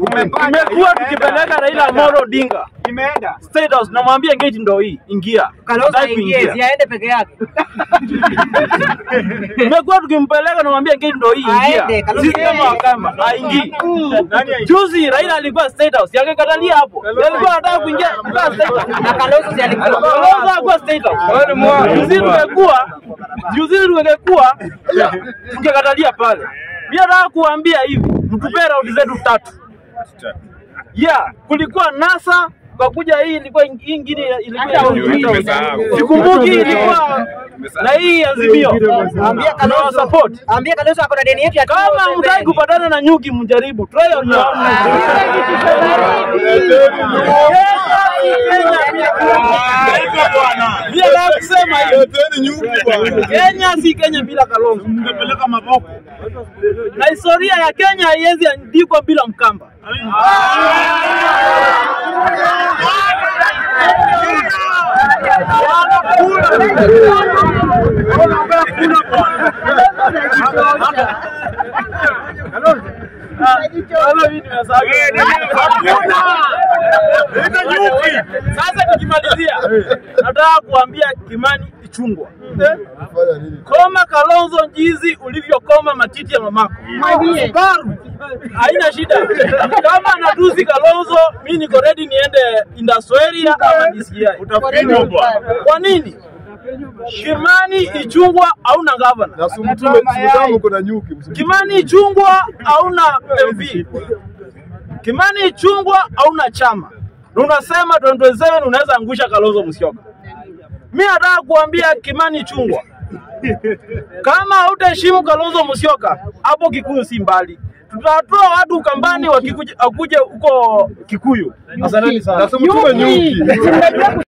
Tumekuwa tukipeleka Raila Amolo Odinga Imeenda. State House, namwambia gate ndo hii, ingia. Kalonzo Hataki aingie, kuingia. si aende peke yake. Tumekuwa tukimpeleka namwambia gate ndo hii, Aende, ingia. Kalonzo Sisi kama aende. Wakamba haingii. Nani aingie? Juzi Raila alikuwa State House, yakakatalia hapo. Alikuwa anataka kuingia kwa State House. Na Kalonzo si alikuwa Kalonzo hakuwa State House. Juzi tungekuwa juzi tungekuwa tungekatalia pale. Mimi nataka kuambia hivi, mtupee raundi zetu tatu. Yeah, kulikuwa NASA kwa kuja hii ilikuwa ing- hii ingine ilikuwa Nimesahau. sikumbuki ilikuwa na hii azimio. Ambia Tuna Kalonzo. support. Ambia Kalonzo ako na deni yetu ya Kama tuzo mtaki pembeni. kupatana na nyuki mjaribu. Try on your own. Mimi nataka kusema hivi. Kenya si Kenya bila Kalonzo. Mtapeleka maboko. Na historia ya Kenya haiwezi andikwa bila Mkamba. Sasa tukimalizia, nataka kuambia Kimani Ichungwa, koma Kalonzo jinsi ulivyokoma matiti ya mamako. Baru, haina shida. Kama natusi Kalonzo, mimi niko ready niende Indasweri ama DCI. Utafinywa bwana. Kwa nini? Kimani Ichungwa hauna gavana. Na sumtume simu kuna nyuki. Kimani Ichungwa hauna MP. Kimani Ichungwa hauna chama. Na unasema 2027 unaweza angusha Kalonzo Musyoka. Mimi nataka kuambia Kimani Ichungwa, kama hautaheshimu Kalonzo Musyoka, hapo Kikuyu si mbali. Tutatoa watu Ukambani wakikuja akuje huko Kikuyu. Asanteni sana. Na sumtume nyuki.